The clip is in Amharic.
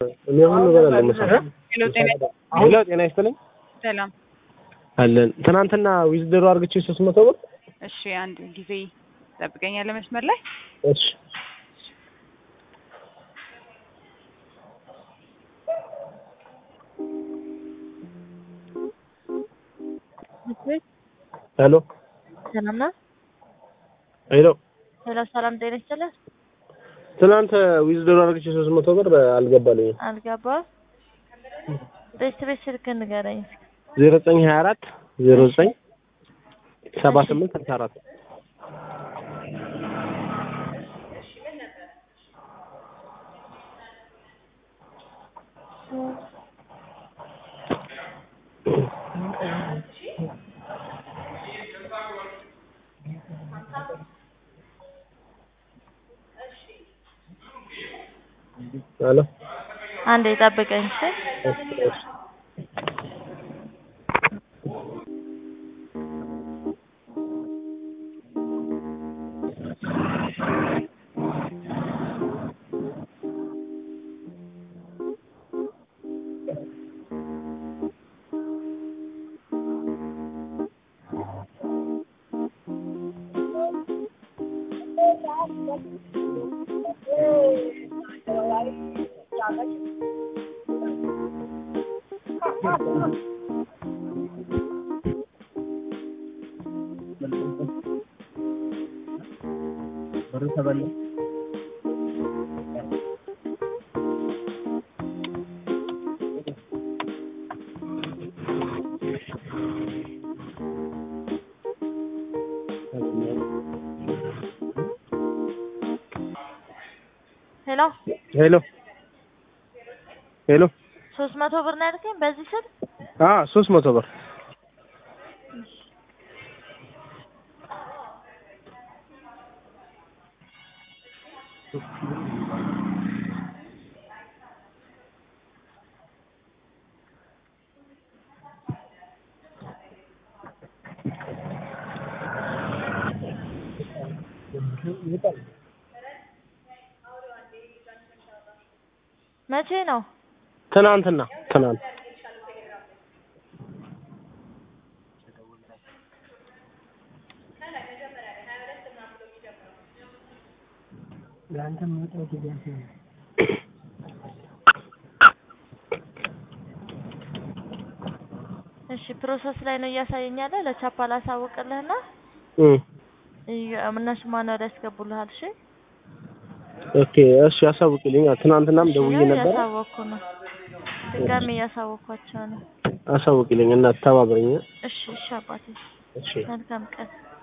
እኔ አሁን እበላለሁ ምሳ። ሄሎ ጤና ሄሎ ጤና ይስጥልኝ ሰላም። አለን። ትናንትና ዊዝድሮ አድርግቼ ሶስት መቶ ብር እሺ አንድ ጊዜ ጠብቀኛለህ መስመር ላይ እሺ ሄሎ ሰላም ነው። ሄሎ ሄሎ ሰላም ጤና ይስጥልኝ። ትናንት ዊዝድሮ አድርግቼ ሶስት መቶ ብር አልገባልኝም። አልገባም። ቤት ቤት ስልክ ንገረኝ። ዜሮ ዘጠኝ ሀያ አራት ዜሮ ዘጠኝ ሰባ ስምንት ስልሳ አራት ሄሎ አንዴ ጠብቀኝ። እሺ እሺ እሺ ሄሎ ሄሎ ሄሎ ሶስት መቶ ብር ነው ያልከኝ በዚህ ስልክ? አ ሶስት መቶ ብር መቼ ነው? ትናንትና ትናንት እሺ ፕሮሰስ ላይ ነው እያሳየኛለ ለቻፓ ላሳውቅልህና እም እየ- እነሱ ማንዋል ያስገቡልሃል። እሺ ኦኬ እሺ አሳውቅልኝ። ትናንትናም ደውዬ ያው ነበረ። እያሳወቅኩ ነው። ድጋሜ እያሳወቅኳቸው ነው። አሳውቅልኝ እና ተባብረኝ። እሺ እሺ አባቴ እሺ መልካም ቀን።